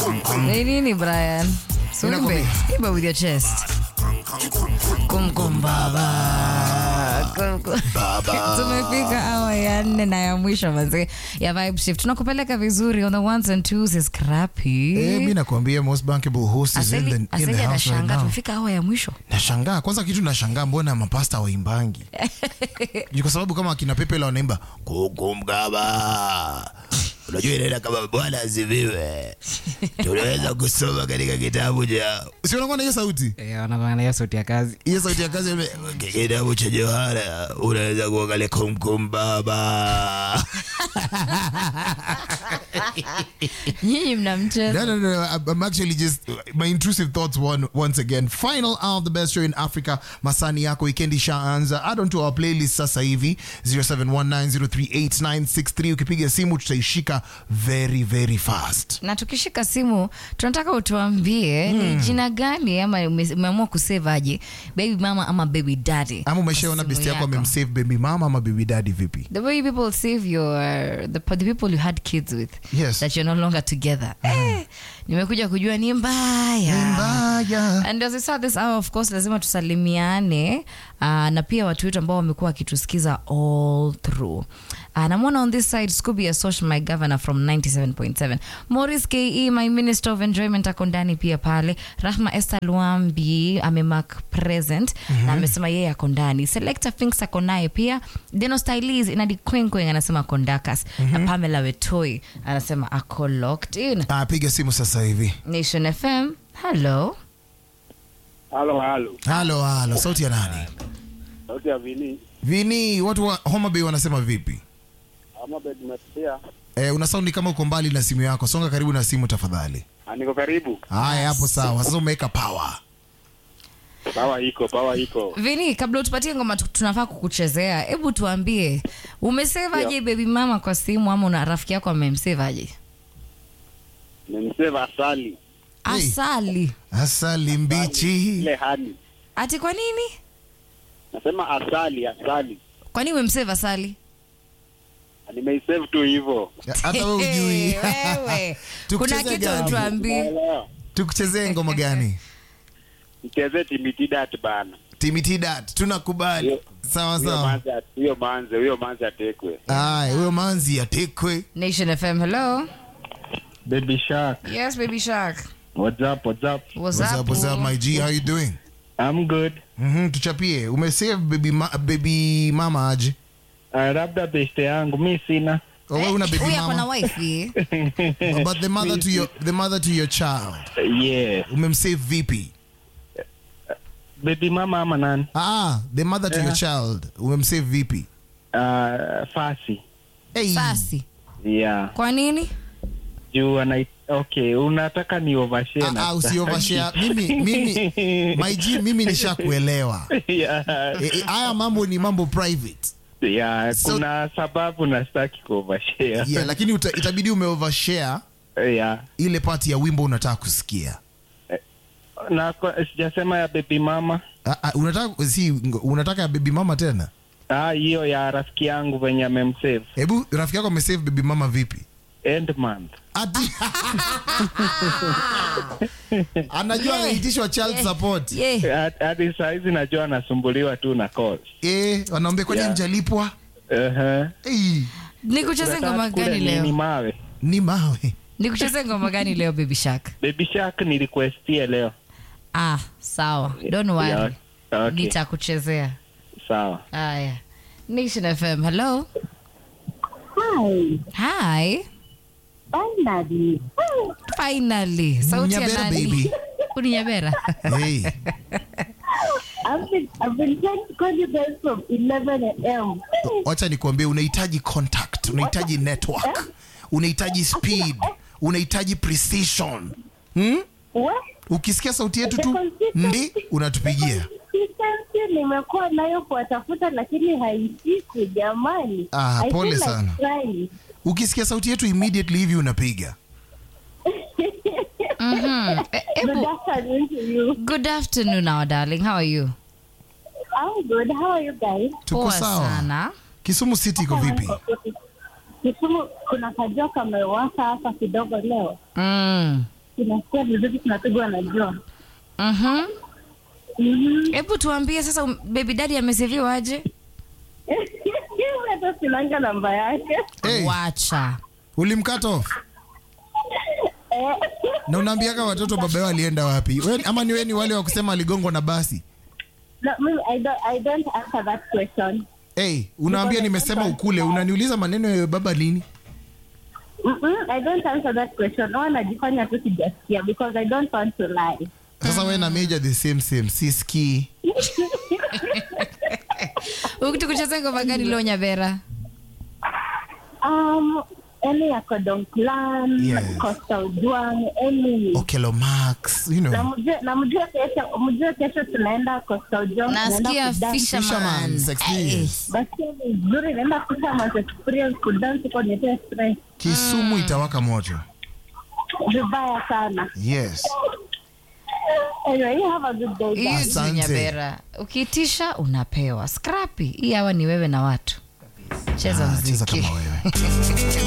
Ni nini Brian? Suimbe. Ninakwambia. Imba with your chest. Kum kum baba. Kum, kum. Tumefika awa ya nne na ya mwisho manzi ya vibe shift. Tunakupeleka vizuri on the ones and twos is crappy. Eh, mi nakwambia most bankable host is in Aseli, the, in Aseli the house right anashangaa now. tumefika awa ya mwisho. Nashangaa kwanza, kitu nashangaa, mbona mapasta waimbangi? Ni kwa sababu kama akina Pepe la wanaimba kukumgaba, unajua inaenda kama bwana asifiwe, tunaweza kusoma katika kitabu cha si unakuwa na hiyo sauti Eh, wanakuwa na hiyo sauti ya kazi hiyo sauti ya kazi ime- kitabu cha Yohana unaweza kuangalia kumkum baba. Nyinyi mna mchezo. No, no, no. I'm- I'm actually just my intrusive thoughts one, once again. Final hour of the best show in Africa. Masani yako weekend ishaanza. Add on to our playlist sasa hivi 0719038963. Ukipiga simu tutaishika very very fast. na tukishika simu tunataka utuambie ni jina gani ama ume- umeamua kusave aje baby mama ama baby daddy Ama kwa umeshaona simu best yako yako. amemsave baby mama ama baby daddy vipi? the way people save your the, the people you had kids with Yes. that you're no longer together eh, nimekuja kujua ni mbaya Mbaya. and as we start this hour of course lazima tusalimiane uh, na pia watu wetu ambao wamekuwa wakitusikiza all through uh, namwona on this side scooby asosh my governor from 97.7 morris ke my minister of enjoyment ako ndani pia pale rahma esther luambi amemark present na amesema yeye ako ndani selector finks ako naye pia deno stylis inadi kwenkwen anasema ako ndakas na pamela wetoi anasema ako locked in Ah, piga simu sasa hivi. nation fm hello Halo, halo. Halo halo, sauti ya nani? Sauti ya Vini. Vini, watu wa Homa Bay wanasema vipi? Ama bed umesikia? Eh, una saundi kama uko mbali na simu yako. Songa karibu na simu tafadhali. Ah, Niko karibu. Haya, hapo sawa. Sasa umeweka power. Pawa iko, pawa iko. vini kabla utupatie ngoma tu- tunafaa kukuchezea hebu tuambie umesevaje baby mama kwa simu ama una rafiki yako amemsevaje Nimseva asali. Hey. asali Asali mbichi. Ile hani. ati kwa nini Nasema asali, asali. kwa nini umemseva asali Ah, Nimeisave tu hivyo. Hata wewe ujui. Hey, wewe kuna Tukuchezee kitu gani? tuambie Naelewa. Tukuchezee ngoma gani? Mchezee timitidat bana. Timitidat, tunakubali. Huyo- Sawa Huyo sawa. manzi, huyo manze, huyo manze atekwe. Aya, huyo manzi atekwe. nation fm hello Baby Shark. yes baby shark What's up, what's up? what's, What's up, what's up, my G? How you doing? I'm good. Mhm, tuchapie. Umesave baby ma baby mama aje? Uh, labda beste yangu mi sina. Oh, wewe una baby huyu ako na mama? wife But the mother to your the mother to your child. yes. Umemsave vipi? Baby mama ama nani? Ah, the mother to your Yeah. child. Umemsave vipi? Uh, fasi. Hey. sasi Yeah. kwa nini Juu ana okay, unataka ni overshare Ah, na ah, usi overshare. Mimi mimi my G mimi nishakuelewa. yeah. Eh, eh, Haya mambo ni mambo private. Yeah, So- kuna sababu nastaki kuovershare. Yeah, lakini uta, itabidi umeovershare yeah. ile part ya wimbo unataka kusikia. Na kwa- sijasema ya baby mama. Ah, ah, unataka si ngo- unataka ya baby mama tena? Ah, hiyo ya rafiki yangu venye amemsave. Hebu rafiki yako amesave baby mama vipi? End month. Ati anajua anaitishwa child support. yeah. Had- Hadi saa hizi najua anasumbuliwa tu na calls. Eh, wanaambia kwani Yeah. mjalipwa? Uh-huh. Eh, nikucheze ngoma Unataka kule gani nini leo mawe? ni mawe. nikucheze ngoma gani leo baby shark Baby Shark ni requestie leo. ah sawa don't worry Yeah, okay. nitakuchezea Sawa. haya nation fm hello Hi, hi finally. finally sauti ya Nyabera, nani baby. Uni nyabera Hey. I've been I've been trying to call you guys from 11 a.m. Wacha nikwambie unahitaji contact, unahitaji network, unahitaji speed, unahitaji precision. Hmm? What? Ukisikia sauti yetu tu ndi unatupigia. Consistency nimekuwa nayo kuwatafuta lakini haishiki jamani. Ah, I pole feel like sana. crying. Ukisikia sauti yetu immediately hivi unapiga. Mhm. Eh, Good ebu afternoon to you. good afternoon our darling how are you I'm good. How are you guys? Tuko poa sawa. sana Kisumu City iko vipi? Kisumu kuna kajua kamewaka hapa kidogo leo. mm. tunasikia vizuri tunapigwa na jua Mhm. Mhm. hebu tuambie sasa um, baby daddy ameseviwa aje hata sinanga namba yake Hey, wacha ulimkata off Eh, na unaambiaga watoto baba yao alienda wapi we, ama ni we ni wale wa kusema aligongwa na basi no, mimi, I don't, I don't answer that question hey, unaambia nimesema ukule unaniuliza maneno ya baba lini Mm-mm, I don't answer that question. No, najifanya tu sijasikia because I don't want to lie. sasa we na meja the same same siski ukitukucheza ngoma gani leo nyabera Um, any ya Kodong Clan, Yes. Costa Ujwang, any. okelo max you Na know mjue na mjue kesho, mjue kesho tunaenda Costa Ujwang, tunaenda nasikia kudance. fisherman Fisherman's experience. Basi ni nzuri, naenda Fisherman's experience kudance kwa nyetea stress. kisumu itawaka moto Vibaya sana. yes Anyway, you have a good day. Hiyo guys. tu Asante. nyabera ukiitisha unapewa scrappy hii hawa ni wewe na watu cheza Ah, cheza mziki kama wewe